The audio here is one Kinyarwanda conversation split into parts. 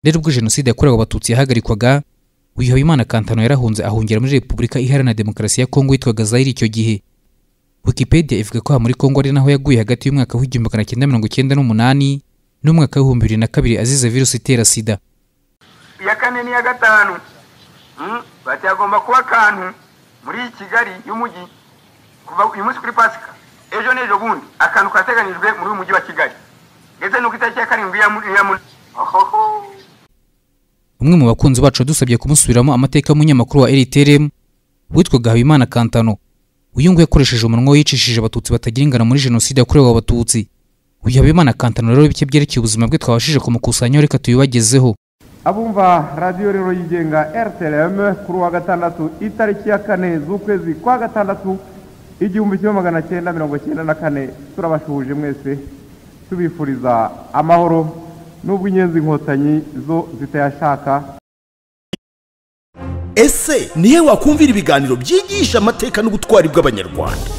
rero ubwo jenoside yakorewe abatutsi yahagarikwaga uyu habimana kantano yarahunze ahungira muri repubulika iharanira demokarasi ya kongo yitwaga zayiri icyo gihe wikipedia ivuga ko aha muri kongo ari naho yaguye hagati y'umwaka w'igihumbi magana cyenda mirongo icyenda n'umunani n'umwaka w'ibihumbi bibiri na kabiri azize virusi itera sida iya kane n'iya gatanu bati hagomba kuba akantu muri kigali y'umujyi kuva uyu munsi kuri pasika ejo n'ejo bundi akantu kateganyijwe muri uyu mujyi wa kigali ndetse no ku itariki ya karindwi ya umwe mu bakunzi bacu yadusabye kumusubiramo amateka y'umunyamakuru wa rtrm witwaga habimana kantano uyu nguyu yakoresheje umunwa we yicishije abatutsi batagira ingano muri jenoside yakorewe abatutsi uyu habimana kantano rero bike byerekeye ubuzima bwe twabashije kumukusanya reka tubibagezeho abumva radiyo rero yigenga rtrm kuri uwa gatandatu itariki ya kane z'ukwezi kwa gatandatu igihumbi kimwe magana cyenda mirongo cyenda na kane turabashuhuje mwese tubifuriza amahoro n'ubwo inyenzi inkotanyi zo zitayashaka ese nihe wakumvira ibiganiro byigisha amateka n'ubutwari bw'abanyarwanda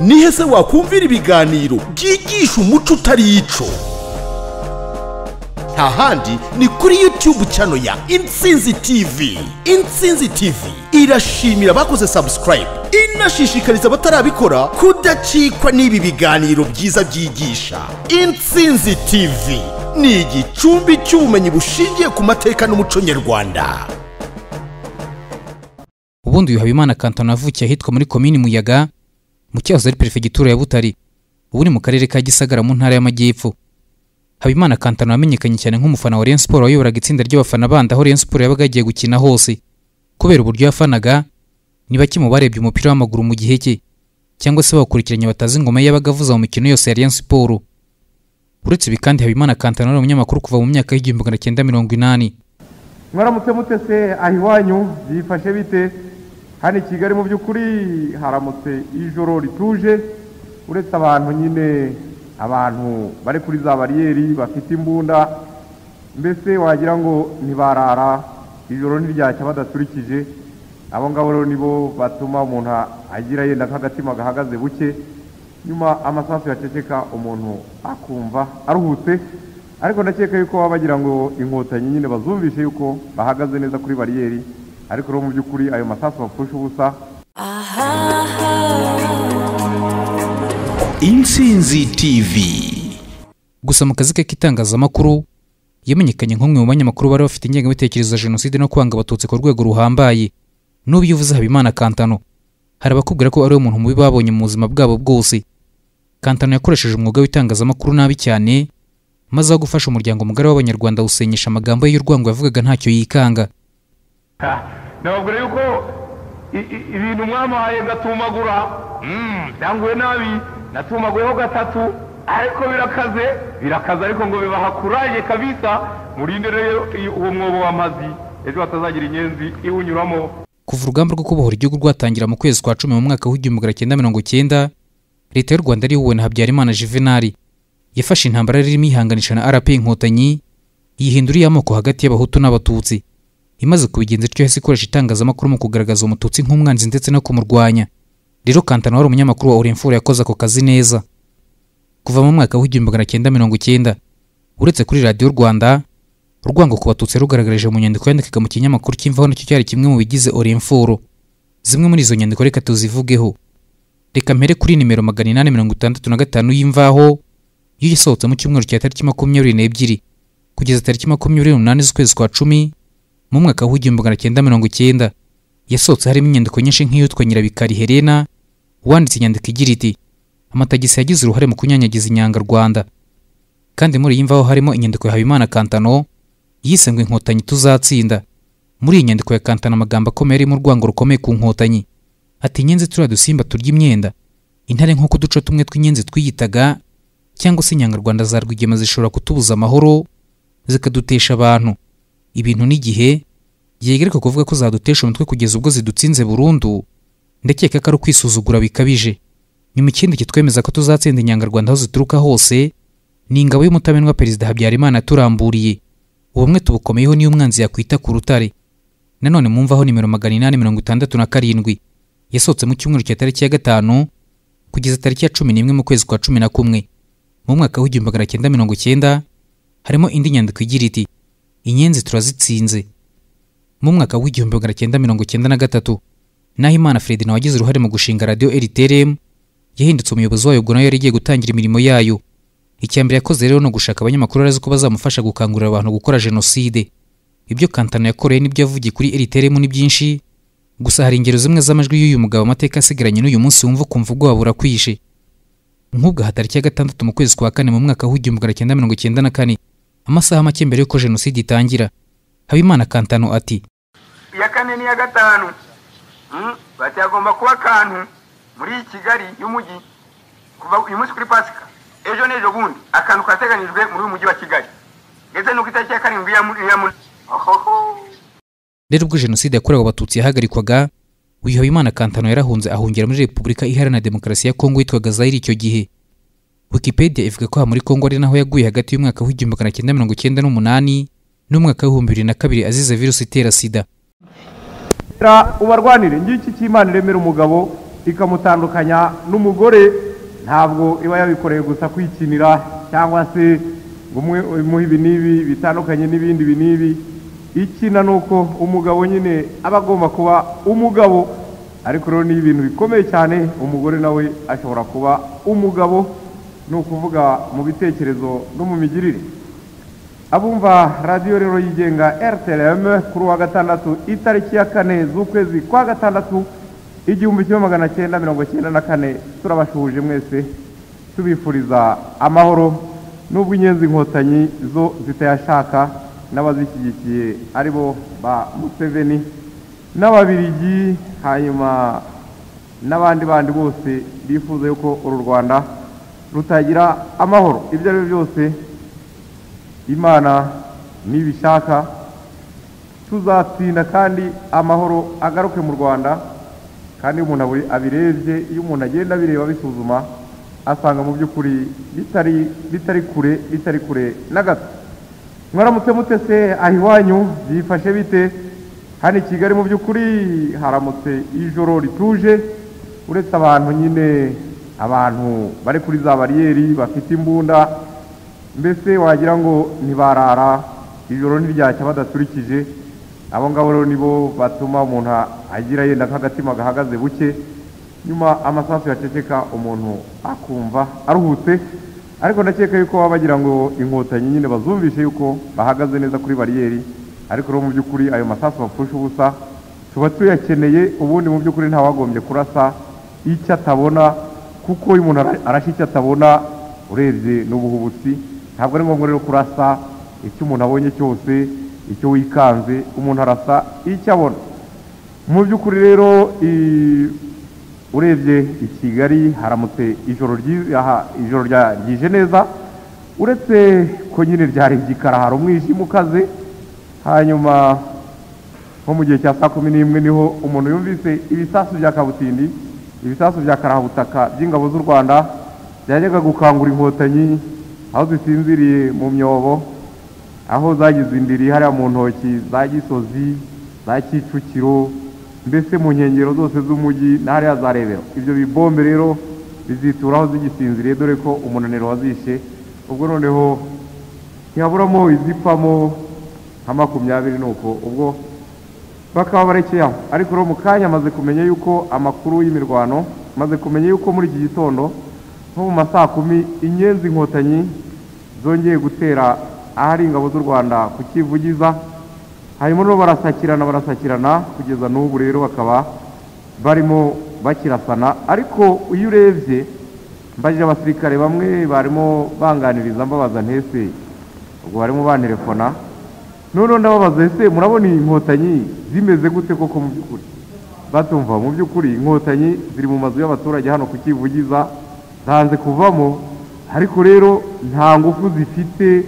nihe se wakumvira ibiganiro byigisha umuco utari ico nta handi ni kuri YouTube channel ya Intsinzi TV. Intsinzi TV irashimira abakoze subscribe, inashishikariza abatarabikora kudacikwa n'ibi biganiro byiza byigisha. Intsinzi TV ni igicumbi cy'ubumenyi bushingiye ku mateka n'umuco nyarwanda. ubundi uyu habimana kantano yavukiye ahitwa muri komini muyaga mu cyahoze ari perefegitura ya butari ubu ni mu karere ka gisagara mu ntara y'amajyepfo habimana kantano wamenyekanye cyane nk'umufana wa Rayon Sport wayoboraga itsinda ry'abafana bandi aho Rayon Sport yabaga yagiye gukina hose kubera uburyo yafanaga ni bake mu barebye umupira w'amaguru mu gihe cye cyangwa se bawukurikiranye batazi ingoma ye yabaga avuza mu mikino yose ya Rayon Sport uretse ibi kandi habimana kantano ari umunyamakuru kuva mu myaka y'igihumbi magana cyenda mirongo inani mwaramutse mutese aho iwanyu byifashe bite hano i kigali mu by'ukuri haramutse ijoro rituje uretse abantu nyine abantu bari kuri za bariyeri bafite imbunda mbese wagira ngo ntibarara ijoro ntiryacya badaturikije abo ngabo rero nibo batuma umuntu agira yenda nk'agatima gahagaze buke nyuma amasasu yaceceka umuntu akumva aruhutse ariko ndakeka yuko baba bagira ngo inkotanyi nyine bazumvishe yuko bahagaze neza kuri bariyeri ariko rero mu by'ukuri ayo masasu bapfusha ubusa Intsinzi TV gusa mu kazi ke k'itangazamakuru yamenyekanye nk'umwe mu banyamakuru bari bafite ingengabitekerezo ya jenoside no kwanga abatutsi ku rwego ruhambaye n'ubu iyo uvuze habimana kantano hari abakubwira ko ari we muntu mubi babonye mu buzima bwabo bwose kantano yakoresheje umwuga w'itangazamakuru nabi cyane maze aho gufasha umuryango mugari w'abanyarwanda awusenyesha amagambo ye y'urwango yavugaga ntacyo yikanga nababwira yuko i- i- ibintu mwamuhaye ngatumagura Mm, byanguye nabi natumaguyeho gatatu ariko birakaze birakaze ariko ngo bibaha kuraje kabisa murinde rero iyo- uwo mwobo w'amazi ejo hatazagira inyenzi iwunyuramo kuva urugamba rwo kubohora igihugu rwatangira mu kwezi kwa cumi mu mwaka w'igihumbi magana cyenda mirongo cyenda leta y'u rwanda ariwe na habyarimana juvenali yafashe intambara yari irimo ihanganisha na rp inkotanyi yihindura iy'amoko hagati y'abahutu n'abatutsi imaze kubigenza ityo yahise ikoresha itangazamakuru mu kugaragaza umututsi nk'umwanzi ndetse no kumurwanya rero kantana wari umunyamakuru wa orinforo yakoze ako kazi neza kuva mu mwaka w'igihumbi magana cyenda mirongo cyenda uretse kuri radiyo rwanda urwango ku batutsi yarugaragarije mu nyandiko yandikaga mu kinyamakuru cy'imvaho nacyo cyari kimwe mu bigize orinforo zimwe muri izo nyandiko reka tuzivugeho reka mpere kuri nimero magana inani mirongo itandatu na gatanu y'imvaho yo yasohotse mu cyumweru cya tariki makumyabiri n'ebyiri kugeza tariki makumyabiri n'umunani z'ukwezi kwa cumi mu mwaka w'igihumbi magana cyenda mirongo icyenda yasohotse harimo inyandiko nyinshi nk'iyitwa nyirabikari helena wanditse inyandiko igira iti amatagisi yagize uruhare mu kunyanyagiza inyanga rwanda kandi muri iyi mvaho harimo inyandiko ya habimana kantano yise ngo inkotanyi tuzatsinda muri iyi nyandiko ya kantana amagambo akomeye arimo urwango rukomeye ku nkotanyi ati inyenzi turiya dusimba turya imyenda intare nk'uko uduce tumwe tw'inyenzi twiyitaga cyangwa se inyangarwanda za rwigema zishobora kutubuza amahoro zikadutesha abantu ibintu n'igihe yegereka kuvuga ko zadutesha umutwe kugeza ubwo zidutsinze burundu ndakeka ko ari ukwisuzugura bikabije nyuma ikindi kitwemeza ko tuzatsinda inyangarwanda aho zituruka hose ni ingabo y'umutamenwa perezida habyarimana yaturamburiye ubumwe tubukomeyeho niyo umwanzi yakwita ku rutare nanone mumvaho nimero magana inani mirongo itandatu na karindwi yasohotse mu cyumweru cya tariki ya gatanu kugeza tariki ya cumi n'imwe mu kwezi kwa cumi na kumwe mu mwaka w'igihumbi magana cyenda mirongo cyenda harimo indi nyandiko igira iti inyenzi turazitsinze mu mwaka w'igihumbi magana cyenda mirongo cyenda na gatatu naho imana fred nawe wagize uruhare mu gushinga radiyo rtrm yahindutse umuyobozi wayo ubwo nayo yari igiye gutangira imirimo yayo icya mbere yakoze rero ni ugushaka abanyamakuru arazi ko bazamufasha gukangurira abantu gukora jenoside ibyo kantano yakoreye n'ibyo yavugiye kuri rtrm ni byinshi gusa hari ingero zimwe z'amajwi y'uyu mugabo amateka asigaranye n'uyu munsi wumva ukumva ubwoba burakwishe nk'ubwo hatariki ya gatandatu mu kwezi kwa kane mu mwaka w'igihumbi magana cyenda mirongo cyenda na kane amasaha make mbere y'uko jenoside itangira habimana kantano ati iya kane n'iya gatanu Mm, bacyagomba kuba akantu muri kigali y'umujyi kuva uyu munsi kuri pasika ejo n'ejo bundi akantu kateganyijwe muri uyu mujyi wa kigali ndetse n'uko itariki ya karindwi ya mu- ya mu- Ohoho. rero ubwo jenoside yakorewe abatutsi yahagarikwaga uyu habimana kantano yarahunze ahungira muri repubulika iharanira demokarasi ya kongo yitwaga zayiri icyo gihe wikipedia ivuga ko aha muri kongo ari naho yaguye hagati y'umwaka w'igihumbi magana cyenda mirongo cyenda n'umunani n'umwaka w'ibihumbi bibiri na kabiri azize virusi itera sida Ra ubarwanire ngiki cy'Imana iremera umugabo ikamutandukanya n'umugore ntabwo iba yabikoreye gusa kwikinira cyangwa se ngo umwe- umuhe ibi n'ibi bitandukanye n'ibindi ibi n'ibi ikina ni uko umugabo nyine aba agomba kuba umugabo ariko rero ni ibintu bikomeye cyane umugore nawe ashobora kuba umugabo ni ukuvuga mu bitekerezo no mu migirire abumva radiyo rero yigenga rtlm kuri uwa gatandatu itariki ya kane z'ukwezi kwa gatandatu igihumbi kimwe magana cyenda mirongo cyenda na kane turabashuhuje mwese tubifuriza amahoro n'ubwo inyenzi inkotanyi zo zitayashaka n'abazishyigikiye aribo ba museveni n'ababirigi hanyuma n'abandi bandi bose bifuza yuko uru rwanda rutagira amahoro ibyo ari byo byose imana nibishaka tuzatsinda kandi amahoro agaruke mu rwanda kandi iyo umuntu abu- abirebye iyo umuntu agenda abireba abisuzuma asanga mu by'ukuri bitari bitari kure bitari kure na gato mwaramutse mutese aho iwanyu byifashe bite hano i kigali mu by'ukuri haramutse ijoro rituje uretse abantu nyine abantu bari kuri za bariyeri bafite imbunda mbese wagira ngo ntibarara ijoro ntiryacya badaturikije abo ngabo rero nibo batuma umuntu agira yenda nk'agatima gahagaze buke nyuma amasasu yaceceka umuntu akumva aruhutse ariko ndakeka yuko baba bagira ngo inkotanyi nyine bazumvishe yuko bahagaze neza kuri bariyeri ariko rero mu by'ukuri ayo masasu bapfusha ubusa tuba tuyakeneye ubundi mu by'ukuri ntawagombye kurasa icyo atabona kuko iyo umuntu ara- arashe icyo atabona urebye n'ubuhubutsi ntabwo ari ngombwa rero kurasa icyo umuntu abonye cyose icyo wikanze umuntu arasa icyo abona mu by'ukuri rero i- urebye i kigali haramutse ijoro ryi- aha, ijoro rya- ryije neza uretse ko nyine ryarebye ikara hari umwijima ukaze hanyuma nko mu gihe cya saa kumi n'imwe niho umuntu yumvise ibisasu bya kabutindi ibisasu bya karabutaka by'ingabo z'u rwanda byajyaga gukangura inkotanyi aho zisinziriye mu myobo aho zagize indiri hariya mu ntoki za gisozi za kicukiro mbese mu nkengero zose z'umujyi na hariya za rebero ibyo bibombe rero bizitura aho zigisinziriye dore ko umunaniro wazishe ubwo noneho ntihaburamo izipfamo nka makumyabiri nuko ubwo bakaba barekeye aho ariko rero mu kanya amaze kumenya yuko amakuru y'imirwano maze kumenya yuko muri iki gitondo nko mu masaa kumi inyenzi inkotanyi zongeye gutera ahari ingabo z'u rwanda ku kivugiza hanyuma rero barasakirana barasakirana kugeza n'ubu rero bakaba barimo bakirasana ariko iyo urebye mbajije abasirikare bamwe barimo banganiriza mbabaza ntese ubwo barimo bantelefona noneho ndababaza ese murabona iyi nkotanyi zimeze gute koko mu by'ukuri batumva mu by'ukuri inkotanyi ziri mu mazu y'abaturage hano ku kivugiza zanze kuvamo ariko rero nta ngufu zifite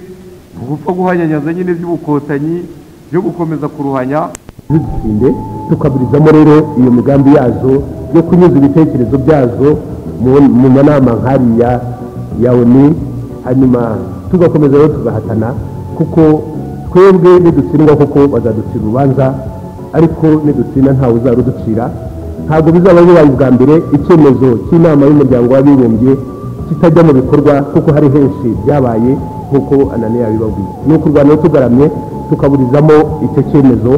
ni ugupfa guhanyanyaza nyine by'ubukotanyi byo gukomeza kuruhanya ntizisinde tukaburizamo rero iyo migambi yazo yo kunyuza ibitekerezo byazo mu- mu manama nkariya ya oni hanyuma tugakomeza rero tugahatana kuko twebwe nidutsindwa kuko bazaducira urubanza ariko nidutsinda ntawe uzaruducira ntabwo bizaba bibaye ubwa mbere icyemezo cy'inama y'umuryango w'abibumbye kitajya mu bikorwa kuko hari henshi byabaye nk'uko ananiya yabibabwiye ni ukurwana tugaramye tukaburizamo icyo cyemezo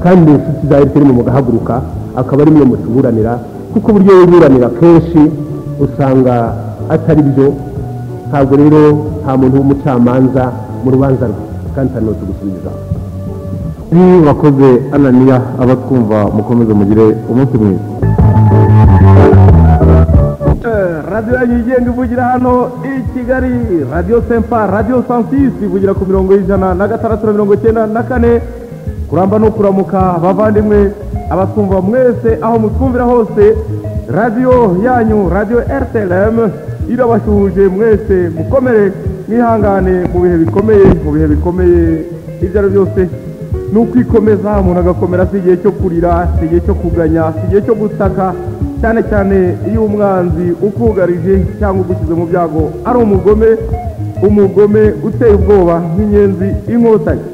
kandi ni inshuti za efuperi mu mugahaguruka akaba ari mwe mutuburanira kuko uburyo wiburanira kenshi usanga atari byo ntabwo rero nta muntu w'umucamanza mu rubanza rwe kandi nta n'utugusubiza ni wakoze ananiya abatwumva mukomeze mugire umunsi mwiza radiyo yanyu yigenga ivugira hano i kigali radiyo sempa radiyo sansisi ivugira ku mirongo y'ijana na gatandatu na mirongo icyenda na kane kuramba no kuramuka abavandimwe abatwumva mwese aho mutwumvira hose radiyo yanyu radiyo rtlm irabasuhuje mwese mukomere mwihangane mu bihe bikomeye mu bihe bikomeye ibyo ari byo byose ni ukwikomeza umuntu agakomera si igihe cyo kurira si igihe cyo kuganya si igihe cyo gutaka cyane cyane iyo umwanzi ukugarije cyangwa ugushyize mu byago ari umugome umugome uteye ubwoba nk'inyenzi inkotanyi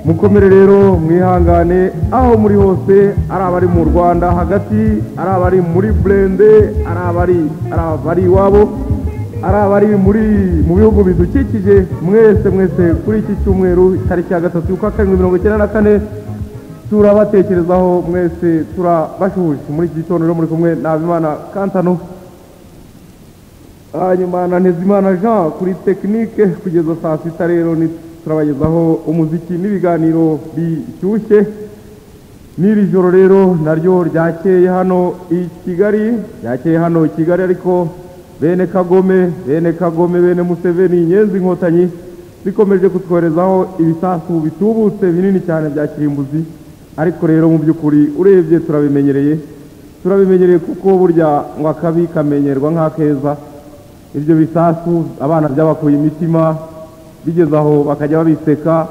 mukomere rero mwihangane aho muri hose ari abari mu rwanda hagati ari abari muri burende ari abari ari abari iwabo ari abari muri mu bihugu bidukikije mwese mwese kuri iki cyumweru tariki ya gatatu y'ukwa karindwi mirongo icyenda na kane turabatekerezaho mwese turabashuhuje muri iki gitondo rero muri kumwe nabimana kantano hanyuma na ntezimana jean kuri tekinike kugeza saa sita rero ni turabagezaho umuziki n'ibiganiro bishyushye n'iri joro rero naryo ryakeye hano i kigali ryakeye hano i kigali ariko bene kagome bene kagome bene museveni inyenzi inkotanyi zikomeje kutwoherezaho ibisasu bitubutse binini cyane bya kirimbuzi ariko rero mu by'ukuri urebye turabimenyereye turabimenyereye kuko burya ngo akabi kamenyerwa nk'akeza ibyo bisasu abana byabakuye imitima bigeze aho bakajya babiseka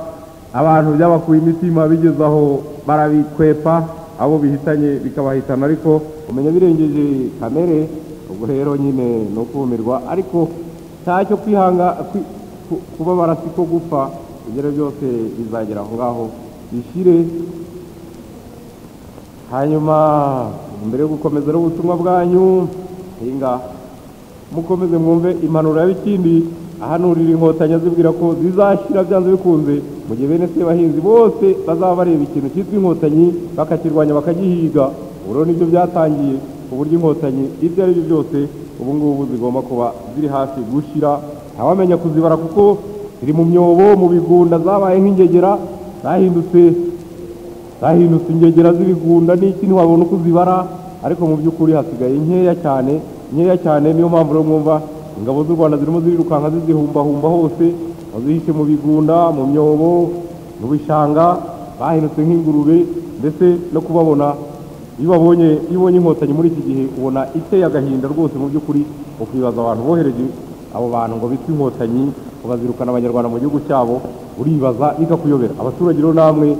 abantu byabakuye imitima bigeze aho barabikwepa abo bihitanye bikabahitana ariko umenya birengeje kamere ubwo rero nyine ni ukumirwa ariko nta cyo kwihanga kwi- ku- kubabara si ko gupfa ibyo rero byose bizagera aho ngaho bishyire hanyuma mbere yo gukomeza rero ubutumwa bwanyu hinga mukomeze mwumve impanuro ya bikindi ahanurira inkotanyi azibwira ko zizashyira byanze bikunze mu gihe bene se bahinzi bose bazaba bareba ikintu cyitwa inkotanyi bakakirwanya bakagihiga ubu rero nibyo byatangiye ku buryo inkotanyi ibyo ari byo byose ubu ngubu zigomba kuba ziri hafi gushyira ntawamenya kuzibara kuko ziri mu myobo mu bigunda zabaye nk'ingegera zahindutse zahindutse ingegera z'ibigunda n'iki ntiwabona uko uzibara ariko mu by'ukuri hasigaye nkeya cyane nkeya cyane niyo mpamvu rero mwumva ingabo z'u rwanda zirimo zirirukanka zizihumbahumba hose bazihishe mu bigunda mu myobo mu bishanga bahindutse nk'ingurube ndetse no kubabona iyo babonye iyo ubonye inkotanyi muri iki gihe ubona iteye agahinda rwose mu by'ukuri ukibaza abantu bohereje abo bantu ngo bitwe inkotanyi ngo bazirukana abanyarwanda mu gihugu cyabo uribaza bikakuyobera abaturage rero namwe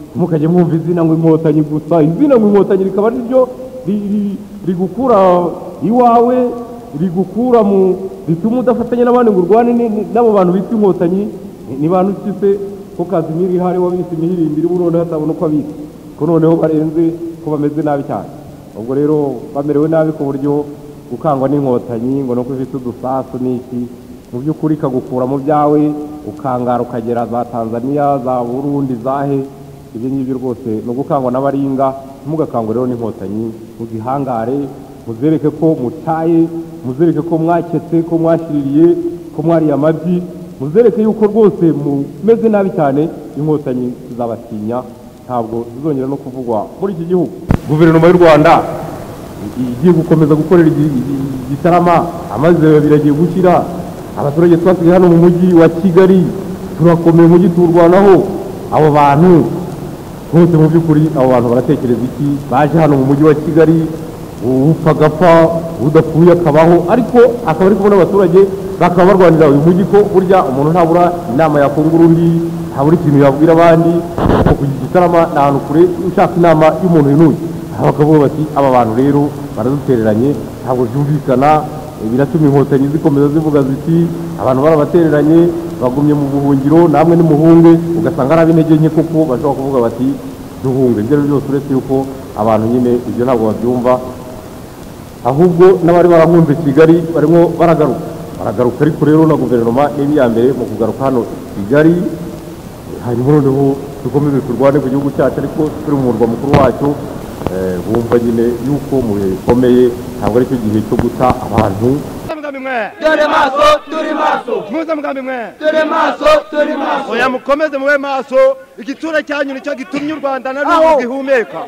ntimukajye mwumva izina ngo inkotanyi gusa izina ngo inkotanyi rikaba ari ryo ri- ri- rigukura iwawe rigukura mu rituma udafatanya n'abandi ngo urwane ni- ni- n'abo bantu bitwa inkotanyi ni- ni bantu ki se ko kazimiri ihari wabise imihirindiri ubu noneho atabona uko abitse ko noneho barenze ko bameze nabi cyane ubwo rero bamerewe nabi ku buryo gukangwa n'inkotanyi ngo nuko ufite udusasu n'iki mu by'ukuri ikagukura mu byawe ukangara ukagera za tanzania za burundi zahe ibyo ngibyo rwose ni ugukangwa n'abaringa ntimugakangwe rero n'inkotanyi muzihangare muzereke ko mutaye muzereke ko mwaketse ko mwashiririye ko mwariye amabyi muzereke yuko rwose mumeze nabi cyane inkotanyi zizabatinya ntabwo zizongera no kuvugwa muri iki gihugu guverinoma y'u rwanda igiye gukomeza gukorera igi- igi- igitarama amazi biragiye gushyira abaturage twasigaye hano mu mujyi wa kigali turakomeye umujyi tuwurwanaho abo bantu bose mu by'ukuri abo bantu baratekereza iki baje hano mu mujyi wa kigali upfa agapfa udapfuye akabaho ariko akaba ari kubona abaturage bakaba barwanira uyu mujyi ko burya umuntu ntabura inama yakungura undi ntabura ikintu yabwira abandi ariko ku gitarama ni ahantu kure ushaka inama y'umuntu yinuye abagabo bati aba bantu rero baradutereranye ntabwo byumvikana eh, biratuma inkotanyi zikomeza zivuga ziti abantu barabatereranye bagumye mu buhungiro namwe nimuhunge ugasanga ari ab'intege nke kuko bashobora kuvuga bati duhunge ibyo ari byo byose uretse yuko abantu nyine ibyo ntabwo babyumva ahubwo n'abari barahunze kigali barimo baragaruka baragaruka ariko rero na guverinoma n'ibiyambere mu kugaruka hano i kigali hanyuma noneho dukomeze turwane ku gihugu cyacu ariko turi mu murwa mukuru wacu eh, bumva nyine yuko mu bihe bikomeye ntabwo aricyo gihe cyo guta abantu mugambi mwe dore maso turi maso muze mugambi mwe dore maso turi maso oya mukomeze mube maso igitura cyanyu nicyo gitumye u rwanda na n'ubu gihumeka